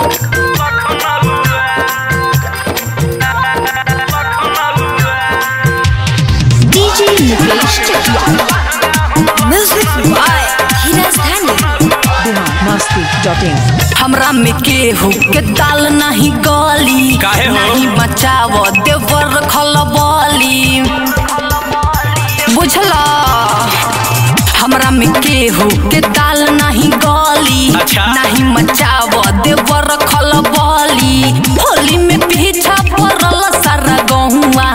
DJ Mukesh Chakia. Music by Hiraz Dhani. Bihar Masti dot in हमरा में केहू के दाल नहीं गली काहे हो? नहीं बचाव देवर खलबली बुझला हमरा में केहू के दाल नहीं गली अच्छा। नहीं मचाव देवर खलबली होली में पीछा पड़ल सारा गहुआ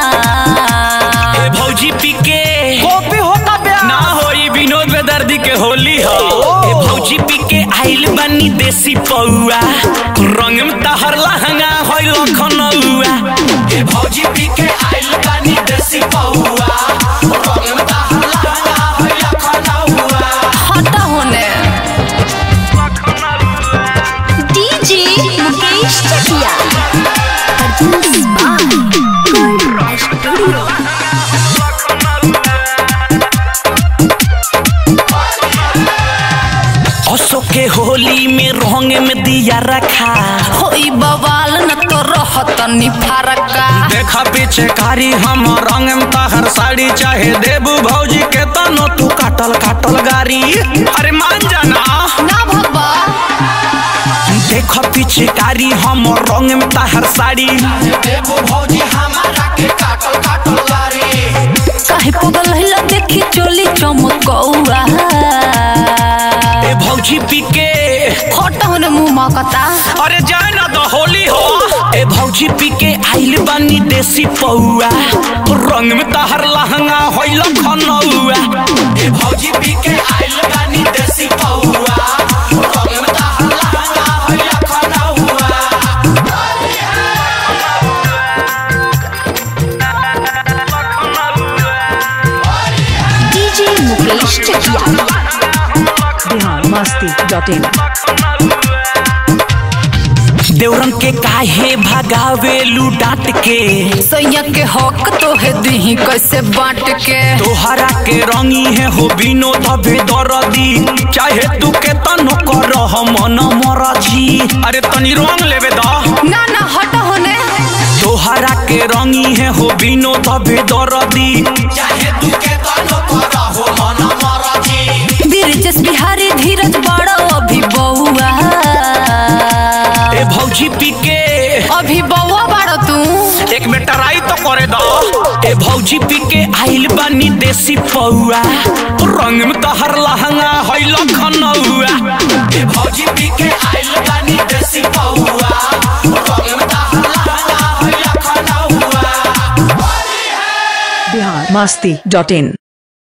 ए भौजी पी के कॉपी होता बे ना होई विनोद बेदर्दी के होली हो ए भौजी पी के आइल बानी देसी पौआ रंग में तहर लहंगा होई लखनऊआ ए भौजी पी के आइल बानी देसी पौआ रंग में तहर लहंगा होई लखनऊआ हटा होने DJ Mukesh Chakia. Produced by Gold Rush Studio. असो के होली में रंग में दिया रखा होई बवाल न तो रहत नि फरका देखा पीछे कारी हम रंग में तहर साड़ी चाहे देबू भौजी के तनो तू काटल काटल गारी अरे मान जाना ना भगवा देखो पीछे कारी हम रंग में तहर साड़ी देबू भौजी हमारा के काटल काटल गारी काहे पगल हिला देखी चोली चमकौआ ए भौजी पी के हट होने मुंह मकता अरे जाए ना तो होली हो ए भौजी पी के आइल बानी देसी पौआ रंग में तहर लहंगा होई लखनऊआ ए भौजी पी के आइल बानी देसी पौआ रंग में तहर लहंगा होई लखनऊआ DJ Mukesh Chakia. Bihar Masti dot in देवरन के काहे भगावेलू डांट के सैया के हक तो है दही कैसे बांट के तोहरा के रंगी है हो बिनो तबे दरदी चाहे तू के तनो कर मन मरजी अरे तनी रंग लेवे द ना ना हट होने तोहरा के रंगी है हो बिनो तबे दरदी चाहे तू के तनो कर हो मन मरजी बीरजस बिहारी धीरज बड़ा अभी बउआ ए भौजी पी के अभी बउआ बाड़ा तू एक में टराई तो करे द ए भौजी पी के आइल बानी देसी पौआ रंग में तहर लहंगा होई लखनऊआ ए भौजी पी के आइल बानी देसी पौआ रंग में तहर लहंगा होई लखनऊआ बिहार मस्ती डॉट इन